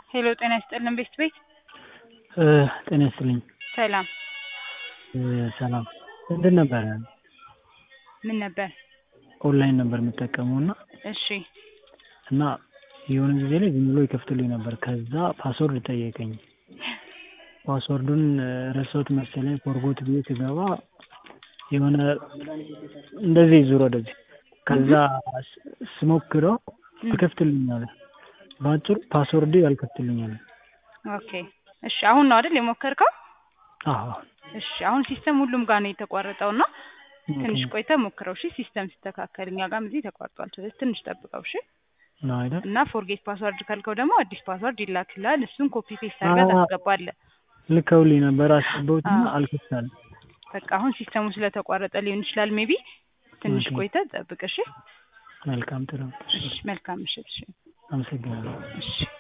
ሄሎ ጤና ይስጥልን ቤት ቤት ጤና ይስጥልኝ። ሰላም ሰላም እንትን ነበረ ምን ነበር? ኦንላይን ነበር የምጠቀመው እና እሺ እና የሆነ ጊዜ ላይ ዝም ብሎ ይከፍትልኝ ነበር። ከዛ ፓስወርድ ጠየቀኝ። ፓስወርዱን ረሳሁት መሰለኝ ፎርጎት ብዬ ስገባ የሆነ እንደዚህ ዙር ወደዚህ ከዛ ስሞክረው ይከፍትልኝ አለ። በአጭሩ ፓስወርዴ አልከፍትልኝ አለ። ኦኬ እሺ አሁን ነው አይደል የሞከርከው? አዎ እሺ አሁን ሲስተም ሁሉም ጋር ነው የተቋረጠው እና ትንሽ ቆይተ ሞክረው እሺ። ሲስተም ሲስተካከል እኛ ጋርም እዚህ ተቋርጧል። ስለዚህ ትንሽ ጠብቀው እሺ። ነው አይደል? እና ፎርጌት ፓስወርድ ካልከው ደግሞ አዲስ ፓስወርድ ይላክልሃል። እሱን ኮፒ ፔስት አድርገህ ታስገባለህ። ልከውልኝ ነበር አስገባሁትና አልከፍታለም። በቃ አሁን ሲስተሙ ስለተቋረጠ ሊሆን ይችላል። ሜቢ ትንሽ ኦኬ። ቆይተ ጠብቅ እሺ። መልካም ጥሩ። እሺ መልካም ምሽት እሺ። አመሰግናለሁ። እሺ